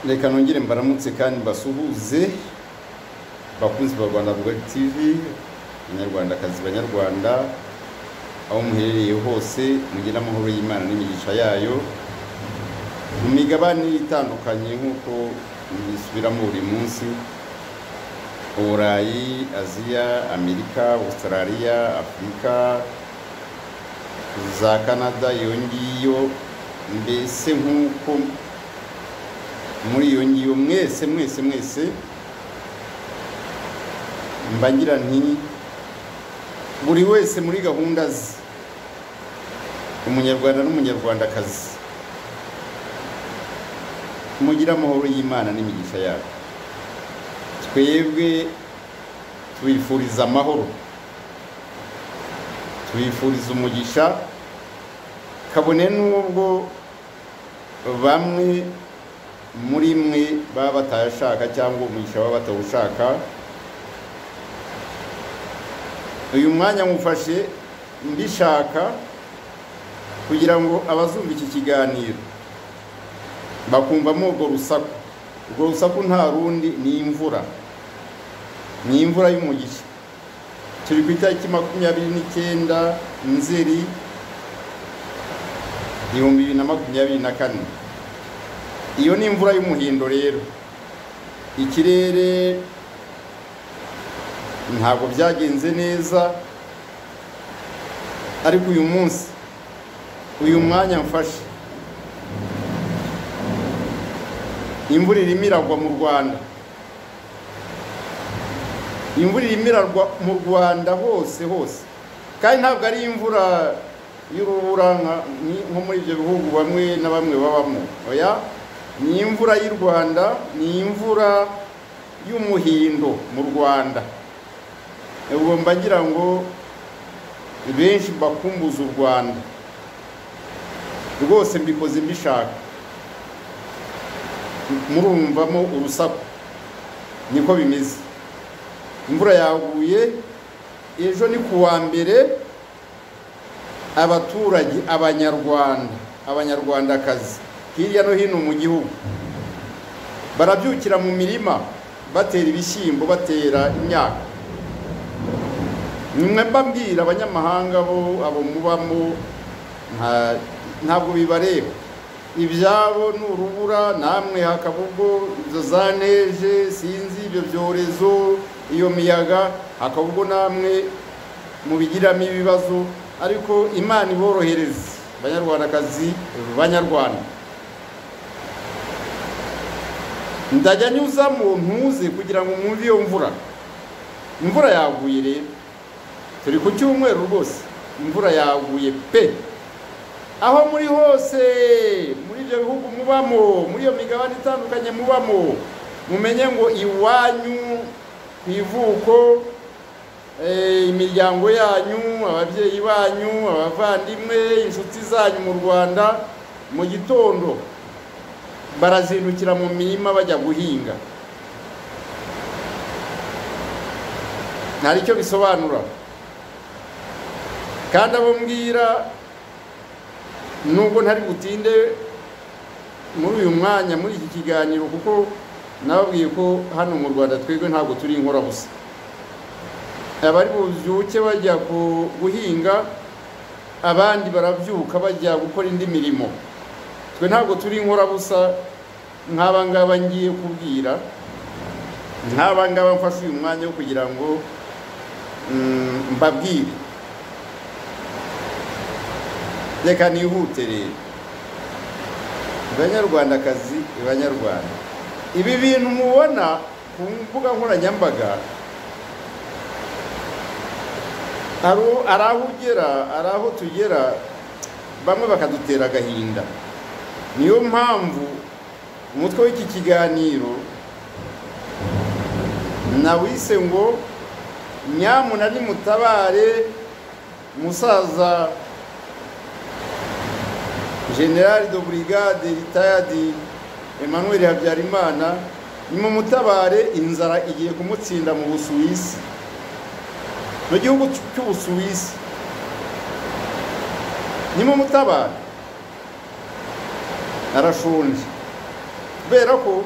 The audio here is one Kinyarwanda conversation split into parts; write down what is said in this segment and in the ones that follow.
reka nongere mbaramutse kandi mbasuhuze bakunzi ba rwanda Rugari tv banyarwandakazi banyarwanda aho muherereye hose mugire amahoro y'imana n'imigisha yayo mu migabane itandukanye nk'uko bisubiramo buri munsi uburayi aziya amerika australia afurika za canada iyo ngiyo mbese nk'uko muri iyo ngiyo mwese mwese mwese mbangira nti buri wese muri gahunda ze umunyarwanda n'umunyarwandakazi mugire amahoro y'imana n'imigisha yabo twebwe tubifuriza amahoro tubifuriza umugisha kabone n'ubwo bamwe muri mwe baba batayashaka cyangwa umugisha baba batawushaka uyu mwanya mufashe mbishaka kugira ngo abazumva iki kiganiro bakumvamo urwo rusaku urwo rusaku nta rundi ni imvura ni imvura y'umugisha turi ku itariki makumyabiri n'icyenda nzeri ibihumbi bibiri na makumyabiri na kane iyo ni imvura y'umuhindo rero ikirere ntabwo byagenze neza ariko uyu munsi uyu mwanya mfashe imvura irimo iragwa mu rwanda imvura irimo iragwa mu rwanda hose hose kandi ntabwo ari imvura y'urubura nko muri ibyo bihugu bamwe na bamwe babamo oya ni imvura y'u rwanda ni imvura y'umuhindo mu rwanda ubwo mbagira ngo benshi bakumbuza u rwanda rwose mbikoze mbishaka murumvamo urusaku niko bimeze imvura yaguye ejo ni ku wa mbere abaturage abanyarwanda abanyarwandakazi hirya no hino mu gihugu barabyukira mu mirima batera ibishyimbo batera imyaka nimwe mbabwira abanyamahanga bo abo mubamo ntabwo bibareba ibyabo ni urubura namwe hakaba ubwo izo za neje sinzi ibyo byorezo iyo miyaga hakaba ubwo namwe mubigiramo ibibazo ariko imana iborohereze abanyarwandakazi banyarwanda ndajya nyuzamo ntuze kugira ngo mwumve iyo mvura imvura yaguye rero turi ku cyumweru rwose imvura yaguye pe aho muri hose muri ibyo bihugu mubamo muri iyo migabane itandukanye mubamo mumenye ngo iwanyu ku ivuko imiryango yanyu ababyeyi banyu abavandimwe inshuti zanyu mu rwanda mu gitondo barazindukira mu mirima bajya guhinga ntari icyo bisobanura kandi abo mbwira nubwo ntari butinde muri uyu mwanya muri iki kiganiro kuko nababwiye ko hano mu rwanda twebwe ntabwo turi inkorabusa abari bubyuke bajya guhinga abandi barabyuka bajya gukora indi mirimo twe ntabwo turi inkorabusa nk'aba ngaba ngiye kubwira nk'aba ngaba mfashe uyu mwanya wo kugira ngo mbabwire reka nihute rero banyarwandakazi banyarwanda ibi bintu mubona ku mbuga nkoranyambaga ari aho ugera ari aho tugera bamwe bakadutera agahinda niyo mpamvu umutwe w'iki kiganiro nawise ngo nyamuna nimutabare musaza generali de burigade ritayadi emmanuel habyarimana nimumutabare inzara igiye kumutsinda mu busuwisi mu gihugu cy'ubusuwisi nimumutabare arashonje kubera ko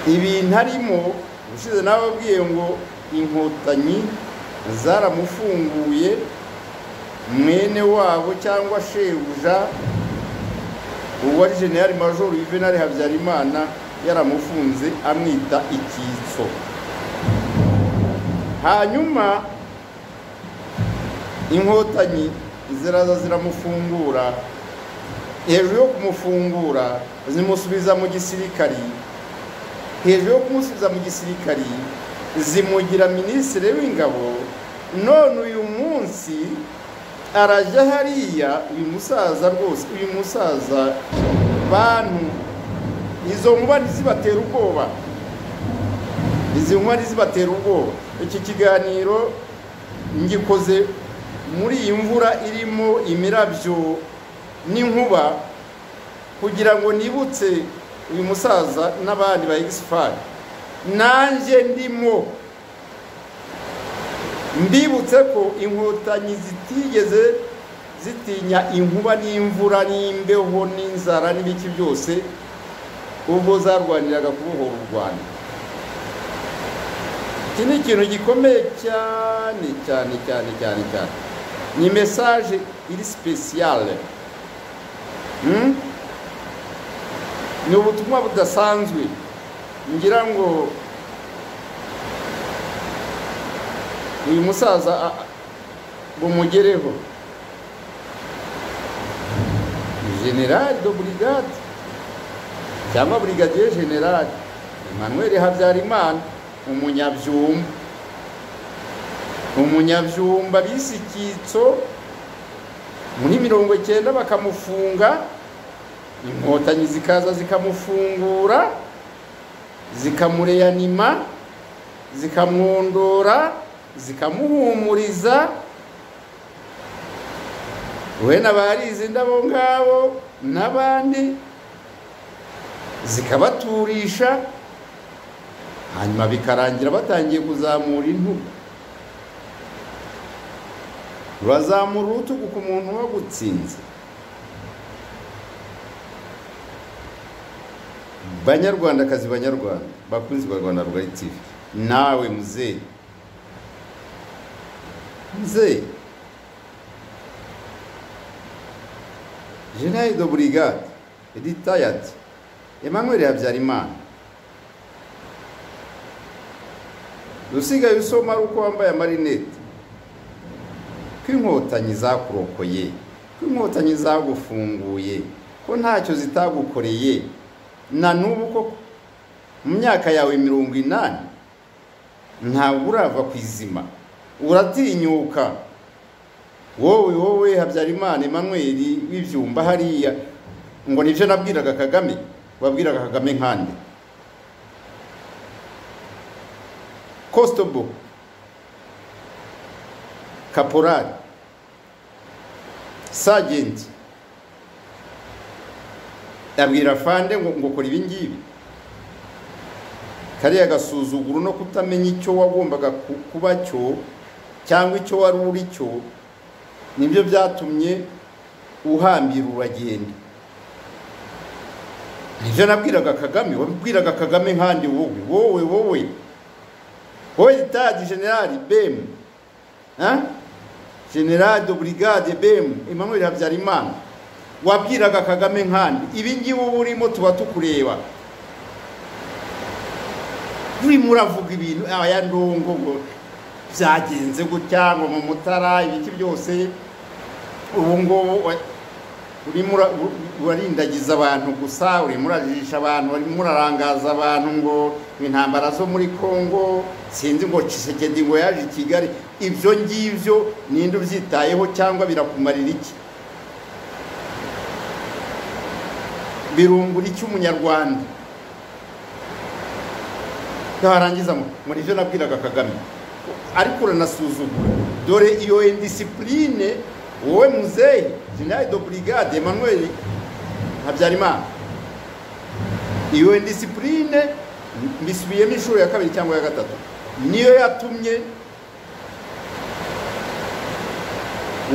ibintu arimo ushize nababwiye ngo inkotanyi zaramufunguye mwene wabo cyangwa shebuja uwo ari jeniyari majoro yuvenali habyarimana yaramufunze amwita icyitso hanyuma inkotanyi ziraza ziramufungura hejuru yo kumufungura zimusubiza mu gisirikari hejuru yo kumusubiza mu gisirikari zimugira minisitiri w'ingabo none uyu munsi arajya hariya uyu musaza rwose uyu musaza bantu izo nkuba ntizibatera ubwoba izi nkuba ntizibatera ubwoba iki kiganiro ngikoze muri iyi mvura irimo imirabyo n'inkuba kugira ngo nibutse uyu musaza n'abandi ba egisifari nanjye ndimo mbibutse ko inkotanyi zitigeze zitinya inkuba n'imvura n'imbeho n'inzara n'ibiki byose ubwo zarwaniraga kubohora u rwanda iki ni ikintu gikomeye cyane cyane cyane cyane cyane ni mesaje iri sipesiyale ni ubutumwa budasanzwe ngira ngo uyu musaza bumugereho generali do burigade cyangwa burigadiye generali emmanuel habyarimana umunyabyumba umunyabyumba bise icyitso muri mirongo icyenda bakamufunga inkotanyi zikaza zikamufungura zikamureyanima zikamwondora zikamuhumuriza wenda barizi indabo ngabo n'abandi zikabaturisha hanyuma bikarangira batangiye kuzamura intugu bazamura urutugu ku muntu wagutsinze banyarwandakazi banyarwanda bakunzi ba rwanda rwari tivi nawe muzehe muzehe jenayi do burigade ritayadi emmanuel habyarimana usigaye usoma ari uko wambaye amarinete ko inkotanyi zakurokoye ko inkotanyi zagufunguye ko ntacyo zitagukoreye na n'ubu koko mu myaka yawe mirongo inani ntabwo urava ku izima uratinyuka wowe wowe habyarimana Emmanuel w'ibyumba hariya ngo nibyo nabwiraga kagame wabwiraga kagame nkande kositobo kaporari sajenti abwira fande ngo kora ibi ngibi kariya gasuzuguro no kutamenya icyo wagombaga kuba cyo cyangwa icyo wari uri cyo nibyo byatumye uhambira uragenda nibyo nabwiraga kagame wabwiraga kagame nkandi wowe wowe wowe wowe itaji generali bemu generali do burigade bemu emmanuel habyarimana wabwiraga kagame nkandi ibi ngibi uba urimo tuba tukureba urimo uravuga ibintu aya ndongo ngo byagenze gutya ngo mu mutara ibiki byose ubu ngubu urimo urarindagiza abantu gusa urimo urajijisha abantu urimo urarangaza abantu ngo intambara zo muri congo sinzi ngo cisekedi ngo yaje i kigali ibyo ngibyo ninde ubyitayeho cyangwa birakumarira iki birungura iki umunyarwanda ntarangiza muri ibyo nabwiraga kagame ariko uranasuzugura dore iyo indisipurine wowe muzehe generali do burigade emmanuel habyarimana iyo disipurine mbisubiyemo inshuro ya kabiri cyangwa ya gatatu niyo yatumye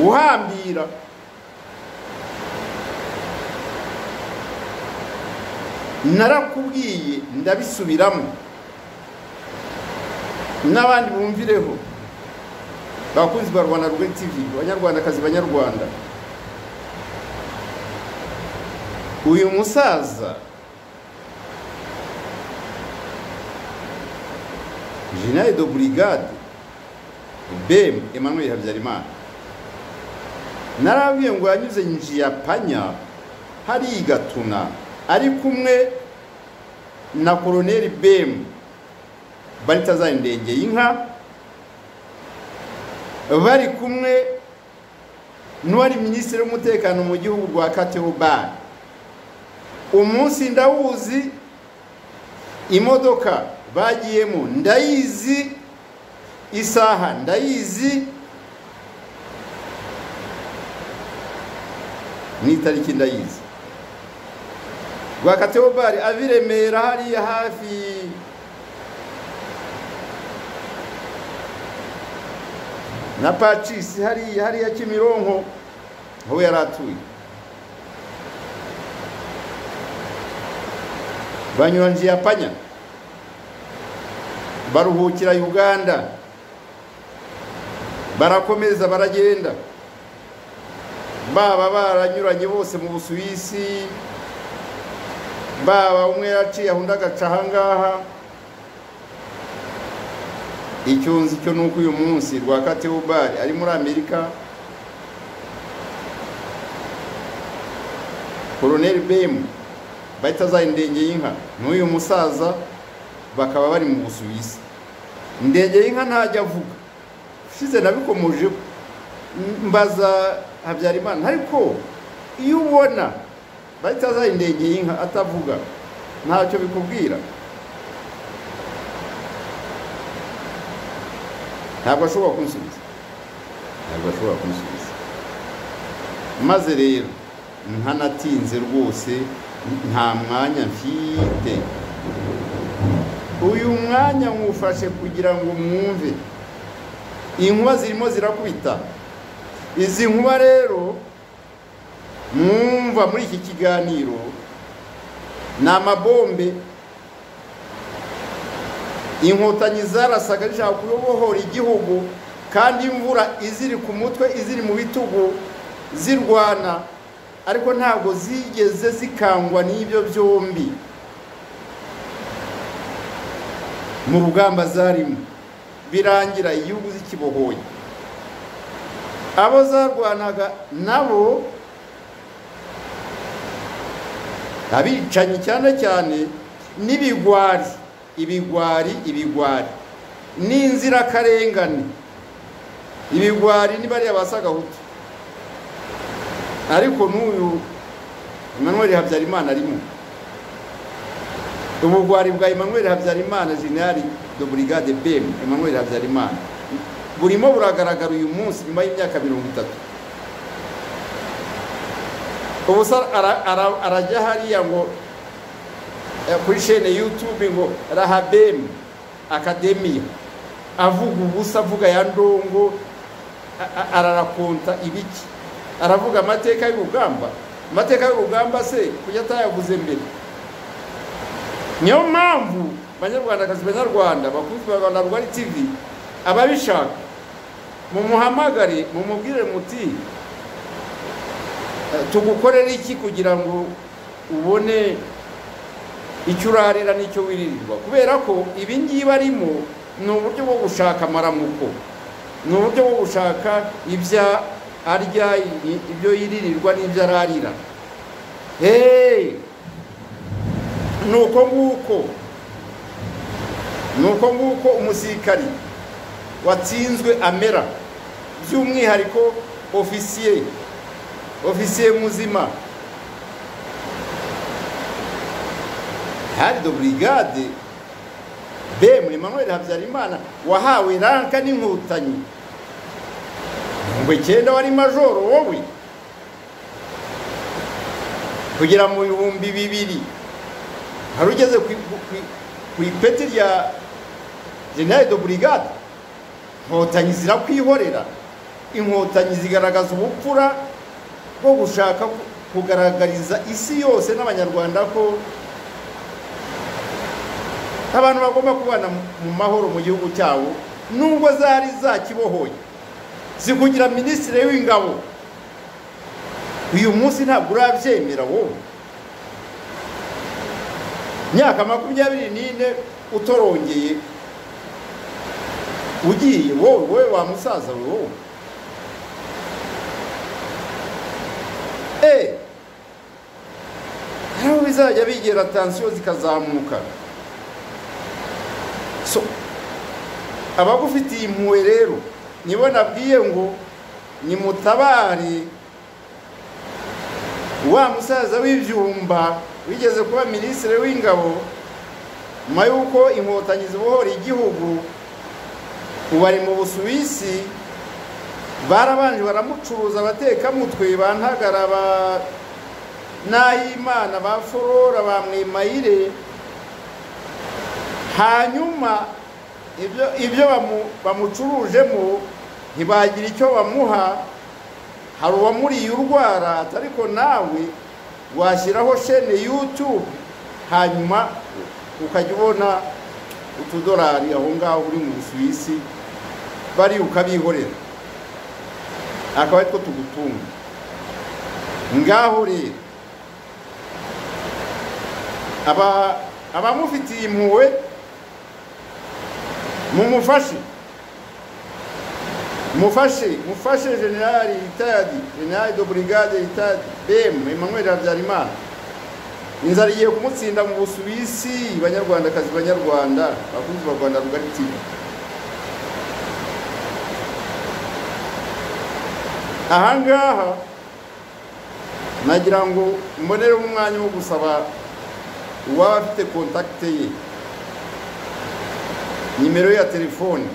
uhambira narakubwiye ndabisubiramo n'abandi bumvireho bakunzi ba rwanda rwanda tv banyarwandakazi banyarwanda uyu musaza jenali do burigade bem emmanuel habyarimana narabwiye ngo yanyuze njiya panya hariya igatuna ari kumwe na koroneri bem baritazari ndenge y'inka bari kumwe n'uwari minisitiri w'umutekano mu gihugu rwa kateobari umunsi ndawuzi imodoka bagiyemo ndayizi isaha ndayizi n'itariki ndayizi rwakateobari ava i remera hariya hafi na pacisi hariya hariya kimironko aho yari atuye banyura njiya panya baruhukira uganda barakomeza baragenda baba baranyuranye bose mu busuwisi baba umwe yaciye aho undi agaca ahangaha icyo nzi cyo ni uko uyu munsi rwa kateubari ari muri amerika koroneri bemu bahita azaha indenge y'inka n'uyu musaza bakaba bari mu busuwisi indege y'inka ntajya avuga ushize nabikomoje mbaza habyarimana ariko iyo ubona bahita azaha indege y'inka atavuga ntacyo bikubwira ntabwo ashobora kunsubiza ntabwo ashobora kunsubiza maze rero nkanatinze rwose nta mwanya mfite uyu mwanya mwufashe kugira ngo mwumve inkuba zirimo zirakubita izi nkuba rero mwumva muri iki kiganiro ni amabombe inkotanyi zarasaga zishaka kubohora igihugu kandi imvura iziri ku mutwe iziri mu bitugu zirwana ariko ntabwo zigeze zikangwa n'ibyo byombi mu rugamba zarimo birangira igihugu zikibohoye abo zarwanaga nabo abicanyi cyane cyane n'ibigwari ibigwari ibigwari n'inzirakarengane ibigwari ni bariya basagahutu ariko n'uyu emmanuel habyarimana arimo ubugwari bwa emmanuel habyarimana jenali do burigade bem emmanuel habyarimana burimo buragaragara uyu munsi nyuma y'imyaka mirongo itatu ubusa arajya hariya ngo kuri shene yutube ngo rahabem akademiya avuga ubusa avuga ya ndongo ararakonta ibiki aravuga amateka y'urugamba amateka y'urugamba se kuko atayaguze mbere niyo mpamvu banyarwandakazi banyarwanda bakunzwe rwanda rwari tivi ababishaka mumuhamagare mumubwire muti tugukorere iki kugira ngo ubone icyo urarira n'icyo wiririrwa kubera ko ibi ngibi arimo ni uburyo bwo gushaka amaramuko ni uburyo bwo gushaka ibyo arya ibyo yiririrwa n'ibyo ararira heee ni uko nguko ni uko nguko umusirikari watsinzwe amera by'umwihariko ofisiye ofisiye muzima hari do burigade bemu emmanuel habyarimana wahawe ranka n'inkotanyi ngo icyenda wari majoro wowe kugera mu bihumbi bibiri hari ugeze ku ipeti rya jenali do burigade inkotanyi zirakwihorera inkotanyi zigaragaza ubupfura bwo gushaka kugaragariza isi yose n'abanyarwanda ko abantu bagomba kubana mu mahoro mu gihugu cyabo nubwo zari zakibohoye zikugira minisitiri w'ingabo uyu munsi ntabwo urabyemera wowe myaka makumyabiri n'ine utorongeye ugiye wowe wowe wa musaza we wowe eee nawe bizajya bigera tansiyo zikazamuka so abagufitiye impuhwe rero nibo nabwiye ngo nimutabare wa musaza w'ibyumba wigeze kuba minisitiri w'ingabo nyuma y'uko inkotanyi zibohora igihugu ubu ari mu busuwisi barabanje baramucuruza abatekamutwe ba ntagara ba nahimana ba forora ba mwimayire hanyuma ibyo bamucurujemo ntibagira icyo bamuha hari uwamuriye urwara ariko nawe washyiraho shene yutube hanyuma ukajya ubona utudorari aho ngaho uri mu busuwisi bari ukabihorera akaba ari two tugutunga ngaho rero abamufitiye impuhwe mumufashe mufashe mufashe generali ritadi generali do brigade ritadi bemu emmanuel habyarimana inzara igiye kumutsinda mu busuwisi banyarwandakazi banyarwanda bakunzi ba rwanda rugari tivi ahangaha nagira ngo mbonereho umwanya wo gusaba uwaba afite kontakite ye nimero ya telefoni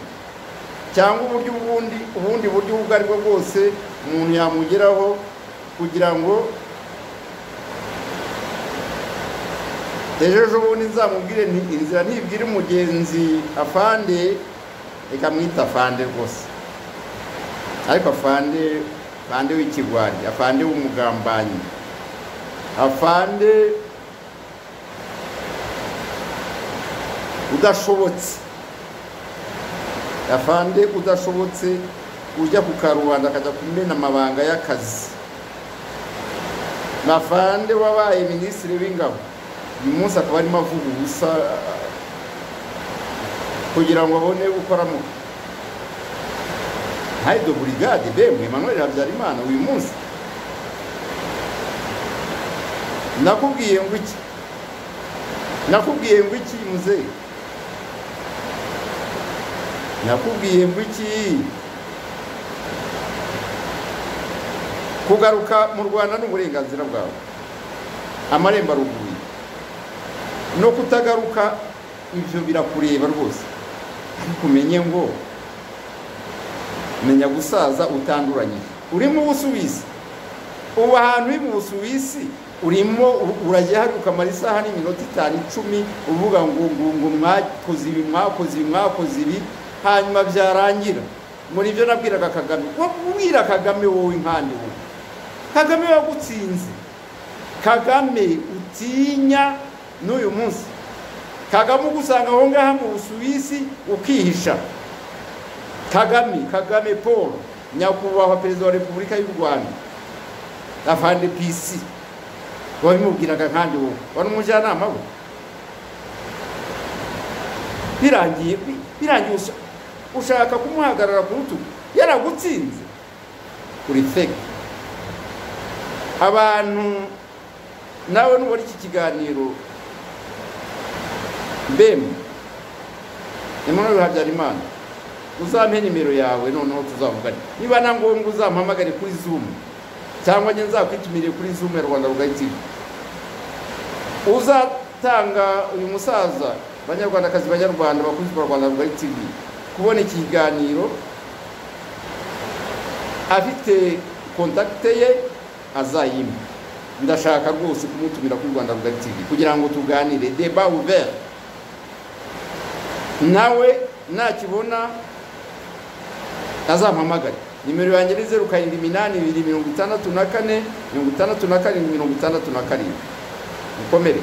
cyangwa uburyo ubundi ubundi buryo ubwo ari bwo bwose umuntu yamugeraho kugira ngo ejo ejobundi nzamubwire inzira ntibwire umugenzi afande reka mwita afande rwose ariko afande afande w'ikigwari afande w'umugambanyi afande udashobotse afande udashobotse ujya ku karubanda akajya kumena amabanga y'akazi afande wabaye minisitiri w'ingabo uyu munsi akaba arimo avuga ubusa kugira ngo abone gukoramo hayido burigade bemwe emmanuel habyarimana uyu munsi nakubwiye ngo iki nakubwiye ngo iki muzehe nakubwiye ngo iki kugaruka mu rwanda ni uburenganzira bwawe amarembo aruguye no kutagaruka ibyo birakureba rwose ariko umenye ngo menya gusaza utanduranye uri mu busuwisi ubu ahantu uri mu busuwisi urimo urajya hari ukamara isaha n'iminota itanu icumi uvuga ngo ngo mwakoze ibi mwakoze ibi mwakoze ibi hanyuma byarangira muri ibyo nabwiraga kagame ubwira kagame wowe nkandi wowe kagame wagutsinze kagame utinya n'uyu munsi kagame ugusanga aho ngaho mu busuwisi ukihisha kagame kagame paul nyakubahwa perezida wa repubulika y'u rwanda afande pisi wabimubwiraga nkandi wowe wari umujyanama we birangiye birangiye ushaka kumuhagarara ku rutugu yaragutsinze uri feke abantu nawe nubona iki kiganiro bemu emmanuel habyarimana uzampe nimero yawe noneho tuzavugane niba na ngombwa uzampamagare kuri zumu cyangwa njye nzakwitumire kuri zumu ya rwanda rugari tivi uzatanga uyu musaza banyarwandakazi banyarwanda bakunzi ba rwanda rugari tivi kubona iki kiganiro afite kontakite ye azayimpa ndashaka rwose kumutumira kuri rwanda rugari tivi kugira ngo tuganire deba uvere nawe nakibona azampamagare nimero yanjye ni zeru karindwi iminani ibiri mirongo itandatu na kane mirongo itandatu na karindwi mirongo itandatu na karindwi mukomere